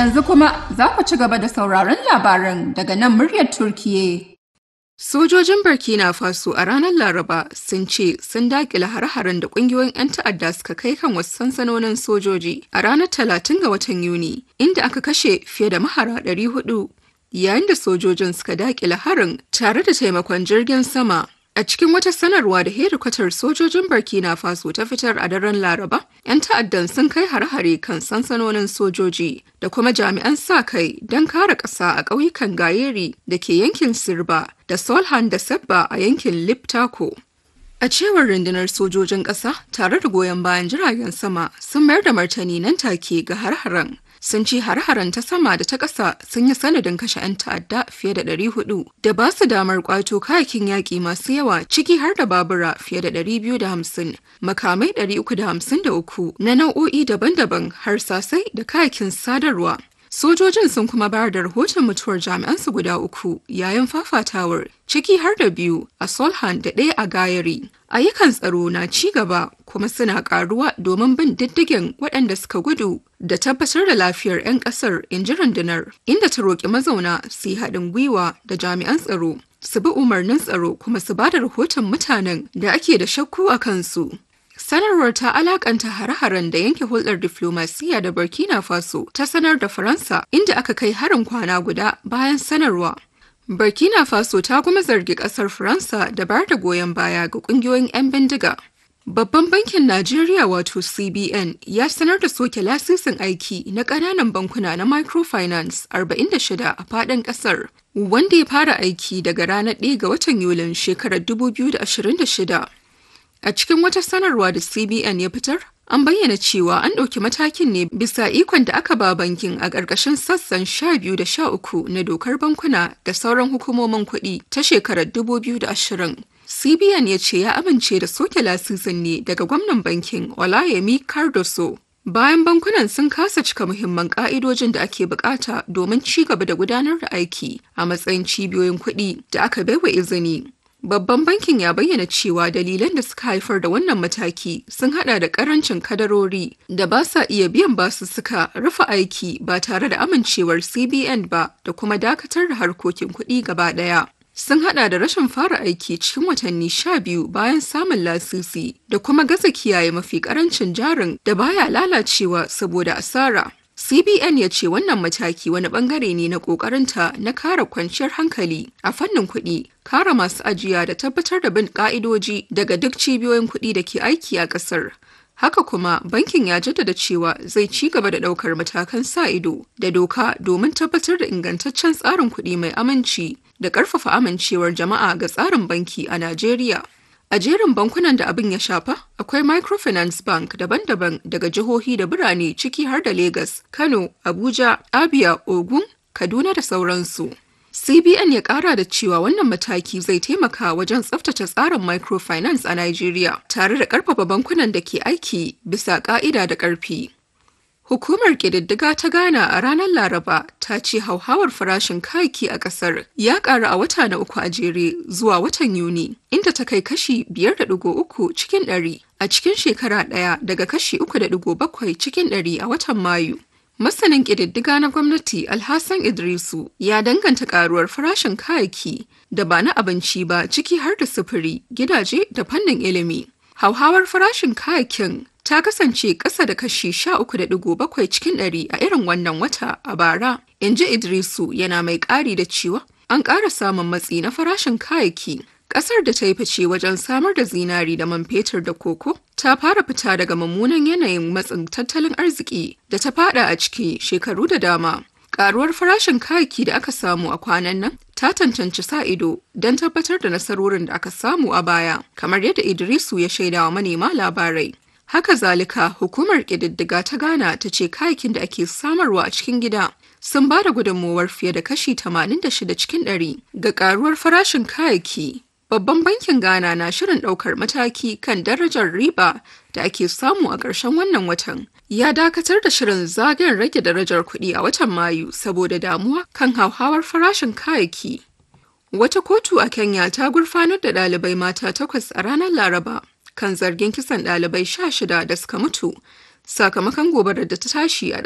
Yanzu kuma za ku ci gaba da sauraron labaran daga nan muryar Turkiye. Sojojin Burkina Faso a ranar Laraba sun ce sun dakile har-haren da kungiyoyin 'yan ta'adda suka kai kan wasu sansanonin sojoji a ranar 30 ga watan Yuni, inda aka kashe fiye da mahara 400 yayin da sojojin suka dakile harin tare da taimakon jirgin sama. A cikin wata sanarwa da hedikwatar sojojin Burkina Faso ta fitar a daren Laraba, 'yan ta'addan sun kai har-hare kan sansanonin sojoji da kuma jami'an sa kai don kare ƙasa a ƙauyukan Gayeri da ke yankin Sirba da Solhan da Sebba a yankin Liptako. A cewar rundunar sojojin ƙasa tare da goyon bayan jiragen sama sun mayar da martani nan take ga har-haren. sun ci har-haren ta sama da ta ƙasa sun yi sanadin kashe 'yan ta'adda fiye da 400 da ba su damar kwato kayakin yaƙi masu yawa ciki har da babura fiye da 250 makamai 353 na nau'o'i daban-daban har sasai da kayakin sadarwa Sojojin sun kuma bayar da rahoton mutuwar jami'ansu guda uku yayin fafatawar ciki har da biyu a Solhan da ɗaya a Gayari. Ayyukan tsaro na ci gaba kuma suna karuwa domin bin diddigin waɗanda suka gudu da tabbatar da lafiyar 'yan ƙasar in ji rundunar inda ta roƙi mazauna su yi haɗin gwiwa da jami'an tsaro su bi umarnin tsaro kuma su ba da rahoton mutanen da ake da shakku a kansu. Sanarwar ta alakanta hare-haren da yanke hulɗar diflomasiyya da Burkina Faso ta sanar da Faransa inda aka kai harin kwana guda bayan sanarwa. Burkina Faso ta kuma zargi ƙasar Faransa da bayar da goyon baya ga ƙungiyoyin 'yan bindiga. Babban bankin Najeriya wato CBN ya sanar da soke lasisin aiki na ƙananan bankuna na microfinance 46 a faɗin ƙasar, wanda ya fara aiki daga ranar 1 ga watan Yulin shekarar 2026. A cikin wata sanarwa da CBN ya fitar, an bayyana cewa an ɗauki matakin ne bisa ikon da aka ba bankin a ƙarƙashin sassan 12 da 13 na dokar bankuna da sauran hukumomin kuɗi ta shekarar 2020. CBN ya ce ya amince da soke lasisin ne daga gwamnan bankin Olayemi Cardoso. Bayan bankunan sun kasa cika muhimman ƙa'idojin da ake bukata domin ci gaba da gudanar da aiki a matsayin cibiyoyin kuɗi da aka baiwa izini. Babban bankin ya bayyana cewa dalilan da suka haifar da wannan mataki sun hada da karancin kadarori da ba sa iya biyan basussuka rufe aiki ba tare da amincewar CBN ba da kuma dakatar da harkokin kuɗi gaba ɗaya. Sun hada da rashin fara aiki cikin watanni sha biyu bayan samun lasisi da kuma gaza kiyaye mafi karancin jarin da baya lalacewa saboda asara. CBN ya ce wannan mataki wani bangare ne na kokarinta na kare kwanciyar hankali a fannin kuɗi, kare masu ajiya da tabbatar da bin ka'idoji daga duk cibiyoyin kuɗi da ke aiki a ƙasar. Haka kuma bankin ya jaddada cewa zai ci gaba da ɗaukar matakan sa ido da doka domin tabbatar da ingantaccen tsarin kuɗi mai aminci da ƙarfafa amincewar jama'a ga tsarin banki a Najeriya. A jerin bankunan da abin ya shafa, akwai microfinance bank daban-daban daga jihohi da birane ciki har da Legas, Kano, Abuja, Abia, Ogun, Kaduna da sauransu. CBN ya kara da cewa wannan mataki zai taimaka wajen tsaftace tsarin microfinance a Najeriya tare da karfafa bankunan da ke aiki bisa ka'ida da karfi. Hukumar ƙididdiga ta Ghana a ranar Laraba ta ce hauhawar farashin kayaki a ƙasar ya ƙaru a wata na uku a jere zuwa watan Yuni, inda ta kai kashi 5.3 cikin ɗari a cikin shekara ɗaya daga kashi 3.7 cikin ɗari a watan Mayu. Masanin ƙididdiga na gwamnati Alhassan Idrisu ya danganta ƙaruwar farashin kayaki da ba na abinci ba ciki har da sufuri, gidaje da fannin ilimi. Hauhawar farashin kayakin ta kasance ƙasa da kashi 13.7 cikin ɗari a irin wannan wata a bara, in ji Idrisu yana mai ƙari da cewa an ƙara samun matsi na farashin kayayyaki. Ƙasar da ta yi fice wajen samar da zinari da man fetur da koko ta fara fita daga mummunan yanayin matsin tattalin arziki da ta fada a ciki shekaru da dama. Ƙaruwar farashin kayayyaki da aka samu a kwanan nan ta tantance sa ido don tabbatar da nasarorin da aka samu a baya, kamar yadda Idrisu ya shaidawa manema labarai. Haka zalika hukumar ƙididdiga ta Ghana ta ce kayakin da ake samarwa a cikin gida sun ba da gudunmowar fiye da kashi 86 cikin 100 ga karuwar farashin kayayyaki. Babban bankin Ghana na shirin ɗaukar mataki kan darajar riba da ake samu a ƙarshen wannan watan. Ya dakatar da shirin zagayen rage darajar kuɗi a watan Mayu saboda damuwa kan hauhawar farashin kayayyaki. Wata kotu a Kenya ta gurfanar da ɗalibai mata takwas a ranar Laraba kan zargin kisan ɗalibai sha shida da suka mutu sakamakon gobarar da ta tashi a